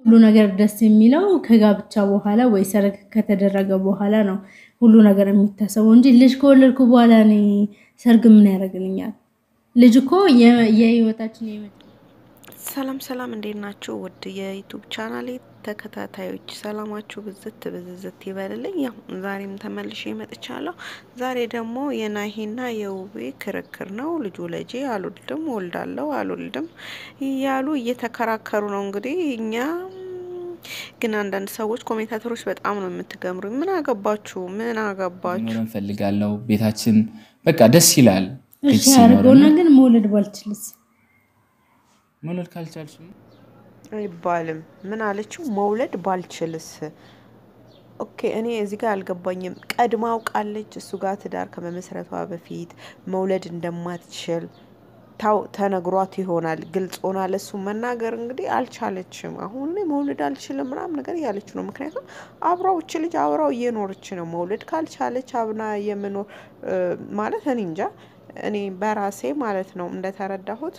ሁሉ ነገር ደስ የሚለው ከጋብቻ በኋላ ወይ ሰርግ ከተደረገ በኋላ ነው ሁሉ ነገር የሚታሰበው እንጂ ልጅ ከወለድኩ በኋላ እኔ ሰርግ ምን ያደርግልኛል? ልጅ እኮ የህይወታችን ሰላም ሰላም፣ እንዴት ናችሁ? ውድ የዩቱብ ቻናሌ ተከታታዮች ሰላማችሁ ብዝት ብዝዝት ይበልልኝ። ያው ዛሬም ተመልሼ መጥቻለሁ። ዛሬ ደግሞ የናሂና የውቤ ክርክር ነው። ልጁ ለጄ አልወልድም፣ ወልዳለሁ፣ አልወልድም እያሉ እየተከራከሩ ነው። እንግዲህ እኛ ግን አንዳንድ ሰዎች ኮሜንታተሮች በጣም ነው የምትገምሩኝ። ምን አገባችሁ? ምን አገባችሁ? መኖር እንፈልጋለሁ። ቤታችን በቃ ደስ ይላል። እሺ ያደርገውና ግን መውለድ ባልችልስ? መውለድ ካልቻልሽ አይባልም። ምን አለችው? መውለድ ባልችልስ? ኦኬ እኔ እዚህ ጋር አልገባኝም። ቀድማ አውቃለች እሱ ጋር ትዳር ከመመስረቷ በፊት መውለድ እንደማትችል ታው ተነግሯት ይሆናል። ግልጽ ሆና ለሱ መናገር እንግዲህ አልቻለችም። አሁን እኔ መውለድ አልችልም ምናምን ነገር እያለች ነው። ምክንያቱም አብራው እች ልጅ አብራው እየኖረች ነው። መውለድ ካልቻለች አብና የምኖር ማለት እኔ እንጃ። እኔ በራሴ ማለት ነው እንደተረዳሁት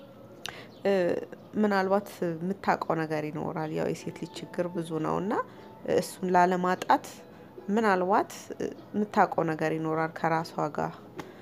ምናልባት የምታውቀው ነገር ይኖራል። ያው የሴት ልጅ ችግር ብዙ ነው እና እሱን ላለማጣት ምናልባት የምታውቀው ነገር ይኖራል ከራሷ ጋር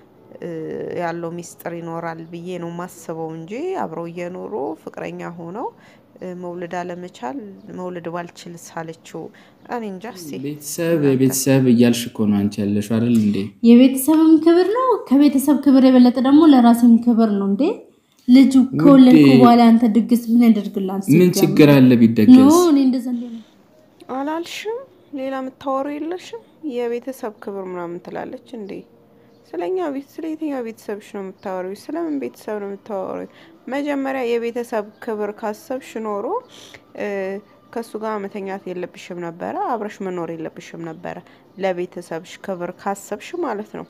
ያለው ሚስጥር ይኖራል ብዬ ነው ማስበው እንጂ አብረው እየኖሩ ፍቅረኛ ሆነው መውለድ አለመቻል መውለድ ባልችል ሳለችው እኔ እንጃ። እስኪ ቤተሰብ ቤተሰብ እያልሽ እኮ ነው አንቺ ያለሽው አይደል እንዴ? የቤተሰብም ክብር ነው። ከቤተሰብ ክብር የበለጠ ደግሞ ለራስም ክብር ነው እንዴ። ልጁ ከወለድኩ በኋላ አንተ ድግስ ምን ያደርግላል? ምን ችግር አለ ኖ ቢደገስ? እኔ እንደዛ እንደሆነ አላልሽም? ሌላ የምታወሩ የለሽም? የቤተሰብ ክብር ምናምን ትላለች እንዴ? ስለኛ ቤት ስለ የትኛው ቤተሰብሽ ነው የምታወሪው? ስለምን ቤተሰብ ነው የምታወሪው? መጀመሪያ የቤተሰብ ክብር ካሰብሽ ኖሮ ከእሱ ጋር መተኛት የለብሽም ነበረ፣ አብረሽ መኖር የለብሽም ነበረ። ለቤተሰብሽ ክብር ካሰብሽ ማለት ነው።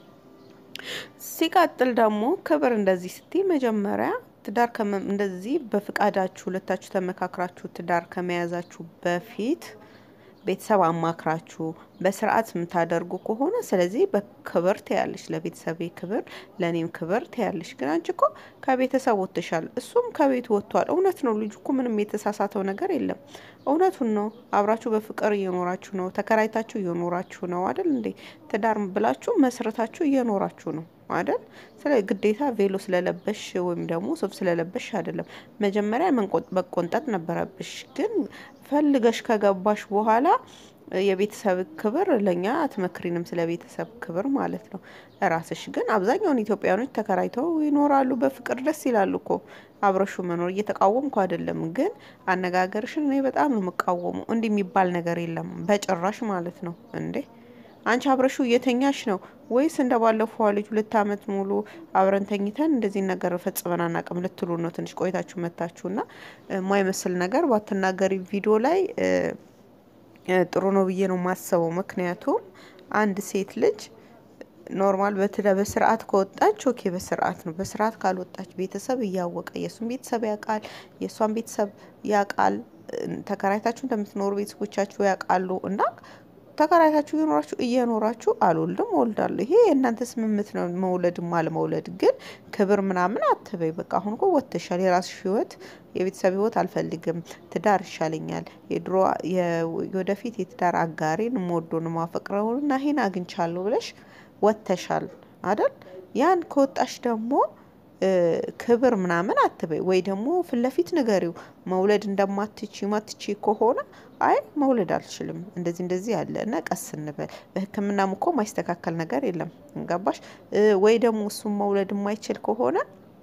ሲቀጥል ደግሞ ክብር እንደዚህ ስትይ መጀመሪያ ትዳር እንደዚህ በፍቃዳችሁ ሁለታችሁ ተመካክራችሁ ትዳር ከመያዛችሁ በፊት ቤተሰብ አማክራችሁ በስርዓት የምታደርጉ ከሆነ ስለዚህ በክብር ትያለሽ፣ ለቤተሰቤ ክብር፣ ለእኔም ክብር ትያለሽ። ግን አንቺ እኮ ከቤተሰብ ወጥተሻል፣ እሱም ከቤት ወጥቷል። እውነት ነው። ልጁ እኮ ምንም የተሳሳተው ነገር የለም። እውነቱን ነው። አብራችሁ በፍቅር እየኖራችሁ ነው። ተከራይታችሁ እየኖራችሁ ነው አይደል እንዴ? ትዳር ብላችሁ መስረታችሁ እየኖራችሁ ነው አይደል? ስለ ግዴታ ቬሎ ስለለበሽ ወይም ደግሞ ሱፍ ስለለበሽ አይደለም። መጀመሪያ መቆንጠጥ ነበረብሽ። ግን ፈልገሽ ከገባሽ በኋላ የቤተሰብ ክብር ለእኛ አትመክሪንም፣ ስለ ቤተሰብ ክብር ማለት ነው። ራስሽ ግን አብዛኛውን ኢትዮጵያኖች ተከራይተው ይኖራሉ በፍቅር ደስ ይላሉ እኮ አብረሹ መኖር እየተቃወምኩ አይደለም። ግን አነጋገርሽን እኔ በጣም ነው የምቃወሙ። እንዲህ የሚባል ነገር የለም በጭራሽ ማለት ነው እንዴ አንቺ አብረሹ እየተኛሽ ነው ወይስ እንደ ባለፈው ልጅ ሁለት ዓመት ሙሉ አብረን ተኝተን እንደዚህ ነገር ፈጽመን አናውቅም ልትሉ ነው? ትንሽ ቆይታችሁ መታችሁና የማይመስል ነገር ባትናገሪ ቪዲዮ ላይ ጥሩ ነው ብዬ ነው የማስበው። ምክንያቱም አንድ ሴት ልጅ ኖርማል በትለ በስርዓት ከወጣች ኦኬ፣ በስርዓት ነው። በስርዓት ካልወጣች ቤተሰብ እያወቀ የእሱን ቤተሰብ ያውቃል፣ የእሷን ቤተሰብ ያውቃል። ተከራይታችሁ እንደምትኖሩ ቤተሰቦቻችሁ ያውቃሉ እና ተከራይታችሁ እየኖራችሁ እየኖራችሁ አልወልድም እወልዳለሁ፣ ይሄ የእናንተ ስምምት ነው። መውለድም አለመውለድ ግን ክብር ምናምን አትበይ። በቃ አሁን እኮ ወጥተሻል። የራስሽ ህይወት፣ የቤተሰብ ህይወት አልፈልግም፣ ትዳር ይሻለኛል፣ የድሮ የወደፊት የትዳር አጋሬን የምወደውን የማፈቅረውን እና ይሄን አግኝቻለሁ ብለሽ ወጥተሻል አይደል? ያን ከወጣሽ ደግሞ ክብር ምናምን አትበይ፣ ወይ ደግሞ ፊት ለፊት ንገሪው። መውለድ እንደማትቺ ማትቺ ከሆነ አይ መውለድ አልችልም እንደዚህ እንደዚህ ያለ እና ቀስ እንበል። በሕክምናም እኮ ማይስተካከል ነገር የለም እንገባሽ? ወይ ደግሞ እሱም መውለድ የማይችል ከሆነ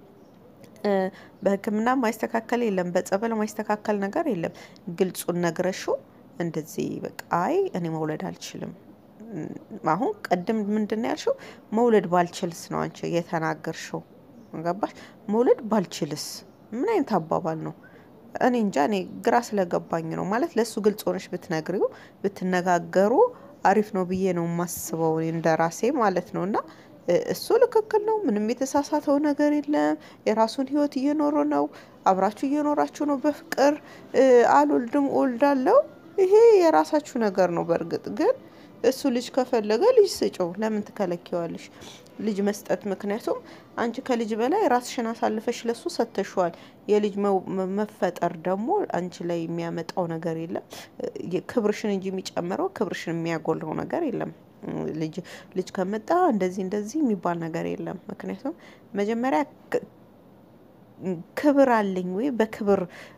በሕክምና ማይስተካከል የለም፣ በጸበል ማይስተካከል ነገር የለም። ግልጹን ነግረሹ እንደዚህ በቃ አይ እኔ መውለድ አልችልም አሁን ቅድም ምንድን ነው ያልሽው? መውለድ ባልችልስ ነው አንቺ የተናገርሽው። ገባሽ? መውለድ ባልችልስ ምን አይነት አባባል ነው? እኔ እንጃ። እኔ ግራ ስለገባኝ ነው ማለት ለእሱ ግልጽ ሆነሽ ብትነግሪው ብትነጋገሩ አሪፍ ነው ብዬ ነው የማስበው እንደ ራሴ ማለት ነው። እና እሱ ልክክል ነው። ምንም የተሳሳተው ነገር የለም። የራሱን ህይወት እየኖረ ነው። አብራችሁ እየኖራችሁ ነው በፍቅር አልወልድም እወልዳለሁ። ይሄ የራሳችሁ ነገር ነው። በእርግጥ ግን እሱ ልጅ ከፈለገ ልጅ ስጭው። ለምን ትከለኪዋለሽ? ልጅ መስጠት። ምክንያቱም አንቺ ከልጅ በላይ ራስሽን አሳልፈሽ ለሱ ሰጥተሽዋል። የልጅ መፈጠር ደግሞ አንቺ ላይ የሚያመጣው ነገር የለም፣ ክብርሽን እንጂ የሚጨምረው ክብርሽን የሚያጎለው ነገር የለም። ልጅ ልጅ ከመጣ እንደዚህ እንደዚህ የሚባል ነገር የለም። ምክንያቱም መጀመሪያ ክብር አለኝ ወይ በክብር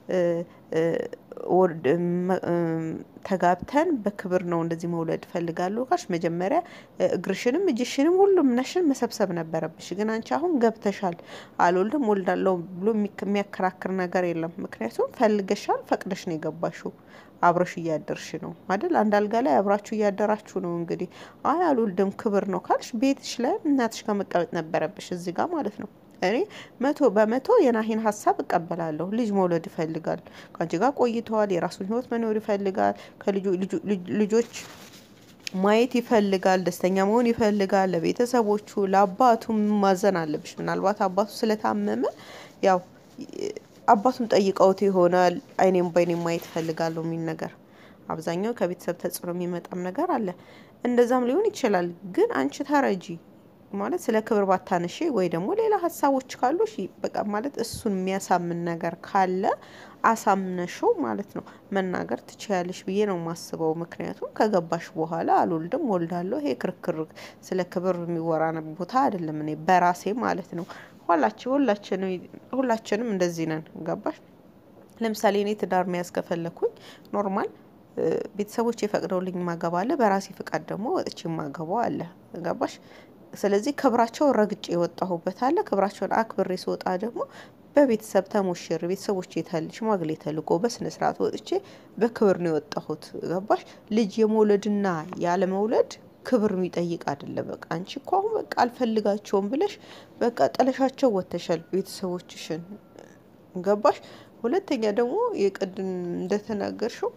ተጋብተን በክብር ነው እንደዚህ መውለድ እፈልጋለሁ ካልሽ መጀመሪያ እግርሽንም እጅሽንም ሁሉም ነሽን መሰብሰብ ነበረብሽ። ግን አንቺ አሁን ገብተሻል። አልወልድም ወልዳለሁ ብሎ የሚያከራክር ነገር የለም። ምክንያቱም ፈልገሻል፣ ፈቅደሽ ነው የገባሽው። አብረሽ እያደርሽ ነው አይደል? አንድ አልጋ ላይ አብራችሁ እያደራችሁ ነው። እንግዲህ አይ አልወልድም ክብር ነው ካልሽ ቤትሽ ላይ እናትሽ ጋር መቀመጥ ነበረብሽ፣ እዚህ ጋር ማለት ነው። እኔ መቶ በመቶ የናሂን ሀሳብ እቀበላለሁ። ልጅ መውለድ ይፈልጋል። ከአንቺ ጋር ቆይተዋል። የራሱን ህይወት መኖር ይፈልጋል። ከልጆች ማየት ይፈልጋል። ደስተኛ መሆን ይፈልጋል። ለቤተሰቦቹ ለአባቱ ማዘን አለብሽ። ምናልባት አባቱ ስለታመመ ያው አባቱን ጠይቀውት ይሆናል። አይኔም በአይኔም ማየት እፈልጋለሁ የሚል ነገር አብዛኛው ከቤተሰብ ተጽዕኖ የሚመጣም ነገር አለ። እንደዛም ሊሆን ይችላል። ግን አንቺ ተረጂ ማለት ስለ ክብር ባታነሺ ወይ ደግሞ ሌላ ሀሳቦች ካሉሽ በቃ ማለት እሱን የሚያሳምን ነገር ካለ አሳምነሽው ማለት ነው መናገር ትችያለሽ ብዬ ነው የማስበው። ምክንያቱም ከገባሽ በኋላ አልወልድም ወልዳለሁ፣ ይሄ ክርክር ስለ ክብር የሚወራ ቦታ አይደለም። እኔ በራሴ ማለት ነው ሁላችን ሁላችንም እንደዚህ ነን። ገባሽ? ለምሳሌ እኔ ትዳር መያዝ ከፈለኩኝ ኖርማል ቤተሰቦች የፈቅደውልኝ ማገባ አለ፣ በራሴ ፍቃድ ደግሞ ወጥቼ ማገባው አለ። ገባሽ? ስለዚህ ክብራቸውን ረግጬ የወጣሁበት አለ። ክብራቸውን አክብሬ ስወጣ ደግሞ በቤተሰብ ተሞሽር ቤተሰቦች የታል ሽማግሌ ተልቆ በስነ ስርዓት ወጥቼ በክብር ነው የወጣሁት። ገባሽ? ልጅ የመውለድና ያለ መውለድ ክብር የሚጠይቅ አይደለም። በቃ አንቺ እኮ አሁን በቃ አልፈልጋቸውም ብለሽ በቃ ጥለሻቸው ወተሻል ቤተሰቦችሽን። ገባሽ? ሁለተኛ ደግሞ የቅድም እንደተናገርሽው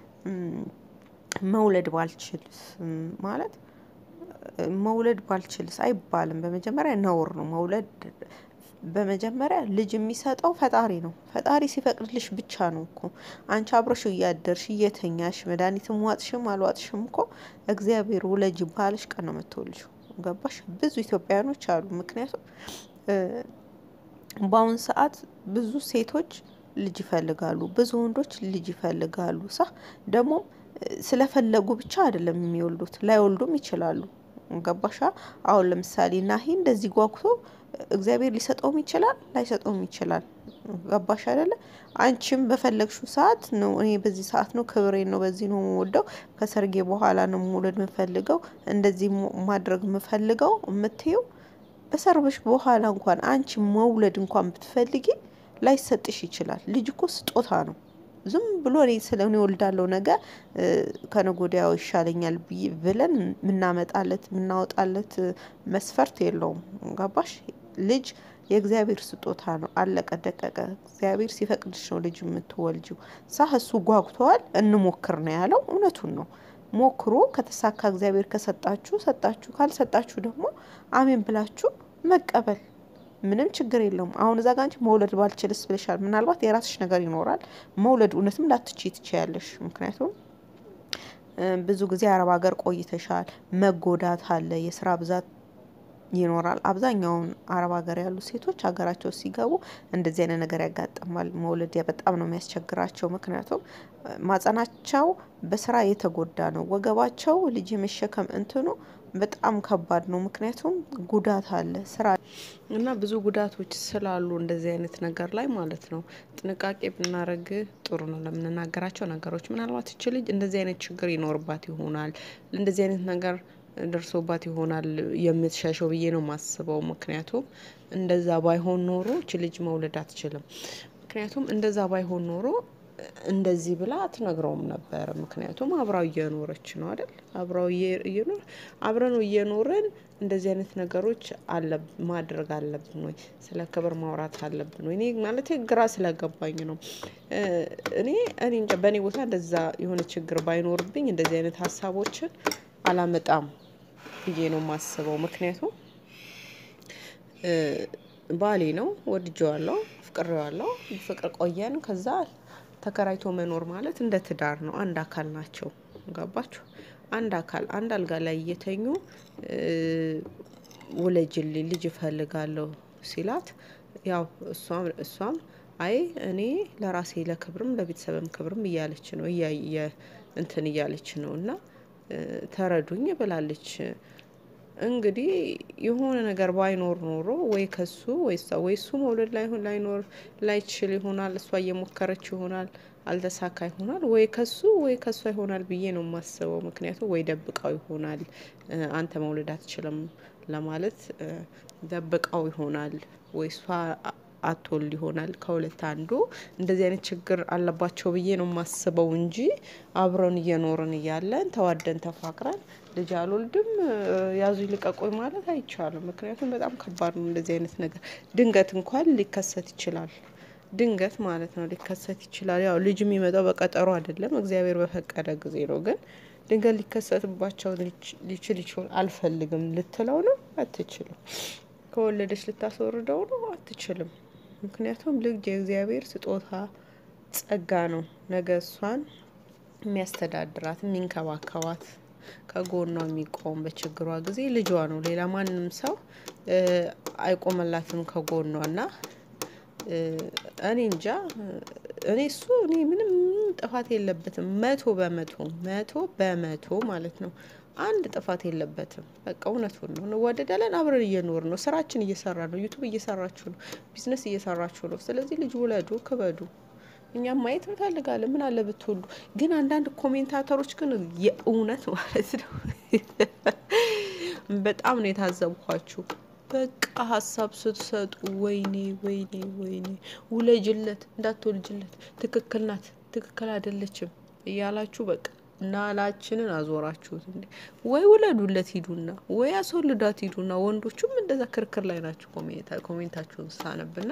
መውለድ ባልችልስ ማለት መውለድ ባልችልስ አይባልም። በመጀመሪያ ነውር ነው መውለድ። በመጀመሪያ ልጅ የሚሰጠው ፈጣሪ ነው። ፈጣሪ ሲፈቅድልሽ ብቻ ነው እኮ አንቺ አብረሽ እያደርሽ እየተኛሽ መድኃኒትም ዋጥሽም አልዋጥሽም እኮ እግዚአብሔር ውለጅ ባልሽ ቀን ነው የምትወልጂው። ገባሽ? ብዙ ኢትዮጵያውያኖች አሉ። ምክንያቱም በአሁን ሰዓት ብዙ ሴቶች ልጅ ይፈልጋሉ፣ ብዙ ወንዶች ልጅ ይፈልጋሉ። ሳ ደግሞ ስለፈለጉ ብቻ አይደለም የሚወልዱት፣ ላይወልዱም ይችላሉ። ገባሻ? አሁን ለምሳሌ ናሂ እንደዚህ ጓጉቶ እግዚአብሔር ሊሰጠውም ይችላል፣ ላይሰጠውም ይችላል። ገባሽ አይደለ? አንቺም በፈለግሽው ሰዓት ነው እኔ በዚህ ሰዓት ነው ክብሬ ነው በዚህ ነው የምወደው፣ ከሰርጌ በኋላ ነው መውለድ የምፈልገው፣ እንደዚህ ማድረግ የምፈልገው የምትይው በሰርበሽ በኋላ እንኳን አንቺ መውለድ እንኳን ብትፈልጊ ላይሰጥሽ ይችላል። ልጅ እኮ ስጦታ ነው። ዝም ብሎ እኔ ስለ እኔ ወልዳለሁ ነገ ከነገ ወዲያው ይሻለኛል ብለን የምናመጣለት የምናወጣለት መስፈርት የለውም። ገባሽ? ልጅ የእግዚአብሔር ስጦታ ነው። አለቀ ደቀቀ። እግዚአብሔር ሲፈቅድሽ ነው ልጅ የምትወልጂው። ሳ እሱ ጓጉተዋል። እንሞክር ነው ያለው። እውነቱን ነው። ሞክሮ ከተሳካ እግዚአብሔር ከሰጣችሁ ሰጣችሁ፣ ካልሰጣችሁ ደግሞ አሜን ብላችሁ መቀበል ምንም ችግር የለውም። አሁን እዛ ጋ አንቺ መውለድ ባልችልስ ብለሻል። ምናልባት የራስሽ ነገር ይኖራል። መውለድ እውነትም ላትቺ ትችያለሽ። ምክንያቱም ብዙ ጊዜ አረብ ሀገር ቆይተሻል። መጎዳት አለ፣ የስራ ብዛት ይኖራል። አብዛኛውን አረብ ሀገር ያሉ ሴቶች ሀገራቸው ሲገቡ እንደዚህ አይነት ነገር ያጋጥማል። መውለድ በጣም ነው የሚያስቸግራቸው። ምክንያቱም ማጸናቸው በስራ የተጎዳ ነው። ወገባቸው ልጅ የመሸከም እንትኑ በጣም ከባድ ነው። ምክንያቱም ጉዳት አለ ስራ እና ብዙ ጉዳቶች ስላሉ እንደዚህ አይነት ነገር ላይ ማለት ነው ጥንቃቄ ብናደርግ ጥሩ ነው ለምንናገራቸው ነገሮች። ምናልባት እች ልጅ እንደዚህ አይነት ችግር ይኖርባት ይሆናል እንደዚህ አይነት ነገር ደርሶባት ይሆናል የምትሸሸው ብዬ ነው የማስበው። ምክንያቱም እንደዛ ባይሆን ኖሮ እች ልጅ መውለድ አትችልም። ምክንያቱም እንደዛ ባይሆን ኖሮ እንደዚህ ብላ አትነግረውም ነበር። ምክንያቱም አብራው እየኖረች ነው አይደል? አብራው እየኖር አብረን እየኖርን እንደዚህ አይነት ነገሮች አለ ማድረግ አለብን ወይ? ስለ ክብር ማውራት አለብን ወይ? እኔ ማለት ግራ ስለገባኝ ነው። እኔ እኔ እንጃ በእኔ ቦታ እንደዛ የሆነ ችግር ባይኖርብኝ እንደዚህ አይነት ሀሳቦችን አላመጣም ብዬ ነው የማስበው። ምክንያቱም ባሌ ነው፣ ወድጀዋለሁ፣ ፍቅሬዋለሁ፣ ፍቅር ቆየን። ከዛ ተከራይቶ መኖር ማለት እንደ ትዳር ነው። አንድ አካል ናቸው። ገባችሁ? አንድ አካል አንድ አልጋ ላይ እየተኙ ውለጅልኝ ልጅ እፈልጋለሁ ሲላት ያው እሷም እሷም አይ እኔ ለራሴ ለክብርም ለቤተሰብም ክብርም እያለች ነው እያየ እንትን እያለች ነው እና ተረዱኝ ብላለች። እንግዲህ የሆነ ነገር ባይኖር ኖሮ ወይ ከሱ ወይ እሷ ወይ እሱ መውለድ ላይሆን ላይኖር ላይችል ይሆናል። እሷ እየሞከረች ይሆናል አልተሳካ ይሆናል። ወይ ከሱ ወይ ከሷ ይሆናል ብዬ ነው የማስበው። ምክንያቱም ወይ ደብቃው ይሆናል አንተ መውለድ አትችልም ለማለት ደብቃው ይሆናል ወይ እሷ አትወልድ ይሆናል። ከሁለት አንዱ እንደዚህ አይነት ችግር አለባቸው ብዬ ነው የማስበው እንጂ አብረን እየኖርን እያለን ተዋደን ተፋቅረን ልጅ አልወልድም ያዙ ይልቀቆኝ ማለት አይቻልም። ምክንያቱም በጣም ከባድ ነው እንደዚህ አይነት ነገር ድንገት እንኳን ሊከሰት ይችላል። ድንገት ማለት ነው ሊከሰት ይችላል። ያው ልጅ የሚመጣው በቀጠሮ አይደለም እግዚአብሔር በፈቀደ ጊዜ ነው። ግን ድንገት ሊከሰትባቸው ሊችል ይችላል። አልፈልግም ልትለው ነው አትችልም። ከወለደች ልታስወርደው ነው አትችልም። ምክንያቱም ልጅ የእግዚአብሔር ስጦታ ጸጋ ነው። ነገ እሷን የሚያስተዳድራት የሚንከባከባት ከጎኗ የሚቆም በችግሯ ጊዜ ልጇ ነው። ሌላ ማንም ሰው አይቆመላትም ከጎኗ እና እኔ እንጃ እኔ እሱ እኔ ምንም ጥፋት የለበትም። መቶ በመቶ መቶ በመቶ ማለት ነው። አንድ ጥፋት የለበትም። በቃ እውነቱን ነው። እንዋደዳለን፣ አብረን እየኖር ነው፣ ስራችን እየሰራ ነው፣ ዩቱብ እየሰራችሁ ነው፣ ቢዝነስ እየሰራችሁ ነው። ስለዚህ ልጅ ውለዱ፣ ክበዱ። እኛም ማየት እንፈልጋለን። ምን አለ ብትወልዱ። ግን አንዳንድ ኮሜንታተሮች ግን የእውነት ማለት ነው በጣም ነው የታዘብኳችሁ። በቃ ሀሳብ ስትሰጡ ወይኔ ወይኔ ወይኔ ውለጅለት፣ እንዳትወልጅለት፣ ትክክል ናት፣ ትክክል አይደለችም እያላችሁ በቃ ናላችንን አዞራችሁት እንዴ! ወይ ውለዱለት ሂዱና፣ ወይ አስወልዳት ሂዱና። ወንዶቹም እንደዛ ክርክር ላይ ናቸው። ኮሜንታችሁን ሳነብና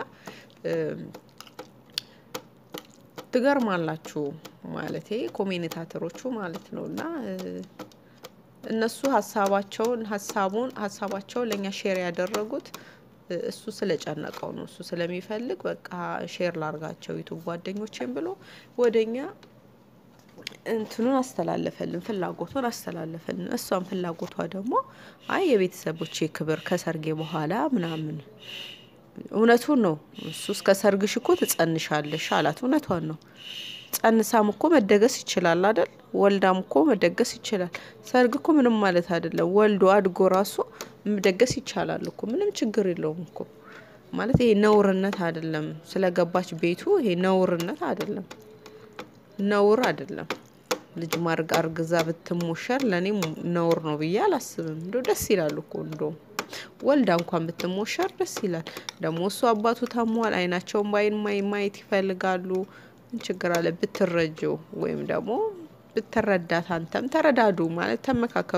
ትገርማላችሁ ማለት ኮሜንታተሮቹ ማለት ነው እና እነሱ ሀሳባቸውን ሀሳቡን ሀሳባቸውን ለእኛ ሼር ያደረጉት እሱ ስለጨነቀው ነው። እሱ ስለሚፈልግ በቃ ሼር ላርጋቸው ዩቱብ ጓደኞቼም ብሎ ወደኛ እንትኑን አስተላለፈልን፣ ፍላጎቱን አስተላለፈልን። እሷም ፍላጎቷ ደግሞ አይ የቤተሰቦቼ ክብር ከሰርጌ በኋላ ምናምን እውነቱን ነው። እሱ እስከ ሰርግሽ እኮ ትጸንሻለሽ አላት። እውነቷን ነው። ጸንሳም እኮ መደገስ ይችላል አይደል? ወልዳም እኮ መደገስ ይችላል። ሰርግ እኮ ምንም ማለት አይደለም። ወልዶ አድጎ ራሱ መደገስ ይቻላል እኮ ምንም ችግር የለውም እኮ ማለት ይሄ ነውርነት አይደለም። ስለገባች ቤቱ ይሄ ነውርነት አይደለም፣ ነውር አይደለም። ልጅ ማርግ አርግዛ ብትሞሸር ለእኔ ነውር ነው ብዬ አላስብም። እንደ ደስ ይላል እኮ እንደውም ወልዳ እንኳን ብትሞሸር ደስ ይላል። ደግሞ እሱ አባቱ ታሟል። አይናቸውን በአይን ማየት ይፈልጋሉ። ምን ችግር አለ ብትረጀው ወይም ደግሞ ብትረዳት አንተም ተረዳዱ ማለት ተመካከሩ።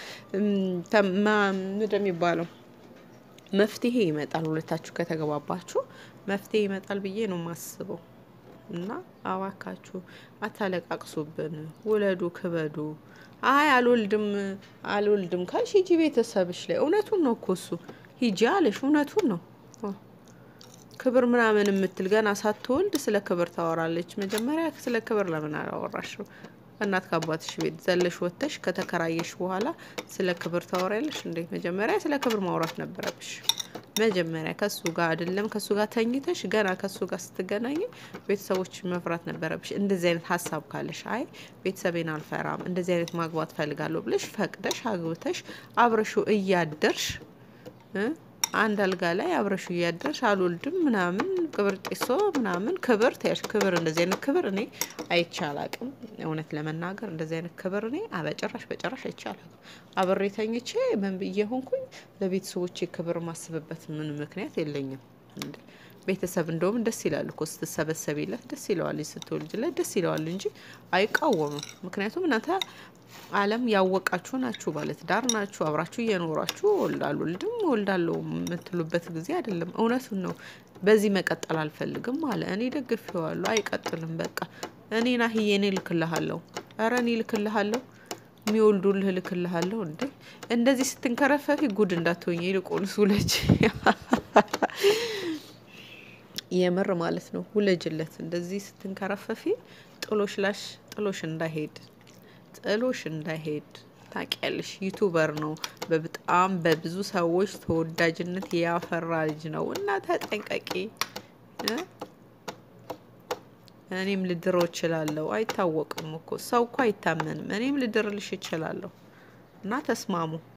ምንድን የሚባለው መፍትሄ ይመጣል። ሁለታችሁ ከተገባባችሁ መፍትሄ ይመጣል ብዬ ነው የማስበው። እና አባካችሁ አታለቃቅሱብን፣ ውለዱ፣ ክበዱ። አይ አልወልድም አልወልድም ካልሽ ሂጂ ቤተሰብሽ ላይ። እውነቱን ነው እኮ እሱ ሂጂ አለሽ። እውነቱን ነው። ክብር ምናምን የምትል ገና ሳትወልድ ስለ ክብር ታወራለች። መጀመሪያ ስለ ክብር ለምን አላወራሽው? እናት ከአባትሽ ቤት ዘለሽ ወጥተሽ ከተከራየሽ በኋላ ስለ ክብር ታወሪያለሽ እንዴ? መጀመሪያ ስለ ክብር ማውራት ነበረብሽ። መጀመሪያ ከሱ ጋር አይደለም ከሱ ጋር ተኝተሽ ገና ከሱ ጋር ስትገናኝ ቤተሰቦች መፍራት ነበረብሽ። እንደዚህ አይነት ሀሳብ ካለሽ አይ ቤተሰቤን አልፈራም እንደዚህ አይነት ማግባት ፈልጋለሁ ብለሽ ፈቅደሽ አግብተሽ አብረሹ እያደርሽ አንድ አልጋ ላይ አብረሹ እያደርሽ አልወልድም ምናምን ቅብር ጢሶ ምናምን ክብር ተያሽ ክብር እንደዚህ አይነት ክብር እኔ አይቼ አላቅም። እውነት ለመናገር እንደዚህ አይነት ክብር እኔ በጭራሽ በጭራሽ አይቼ አላቅም። አብሬ ተኝቼ ምን ብዬ ሆንኩኝ ለቤተሰቦቼ ክብር ማስብበት ምን ምክንያት የለኝም። ቤተሰብ እንደውም ደስ ይላል እኮ ስትሰበሰቢለት ደስ ይለዋል፣ ስትወልጅለት ደስ ይለዋል እንጂ አይቃወምም። ምክንያቱም እናንተ ዓለም ያወቃችሁ ናችሁ፣ ባለትዳር ናችሁ፣ አብራችሁ እየኖራችሁ አልወልድም እወልዳለሁ የምትሉበት ጊዜ አይደለም። እውነቱን ነው። በዚህ መቀጠል አልፈልግም አለ። እኔ ደግፌዋለሁ። አይቀጥልም በቃ እኔ ናህዬ እኔ ልክልሃለሁ፣ ኧረ እኔ ልክልሃለሁ የሚወልዱልህ ልክልሃለሁ። እንዴ እንደዚህ ስትንከረፈፊ ጉድ እንዳትሆኝ ይልቁንስ ውለጅ የምር ማለት ነው። ውለጅለት እንደዚህ ስትንከረፈፊ ጥሎሽ ላሽ ጥሎሽ እንዳይሄድ ጥሎሽ እንዳይሄድ ታውቂያለሽ፣ ዩቱበር ነው። በጣም በብዙ ሰዎች ተወዳጅነት ያፈራ ልጅ ነው እና ተጠንቀቂ። እ? እኔም ልድረው እችላለሁ። አይታወቅም እኮ ሰው እኮ አይታመንም። እኔም ልድርልሽ እችላለሁ እና ተስማሙ።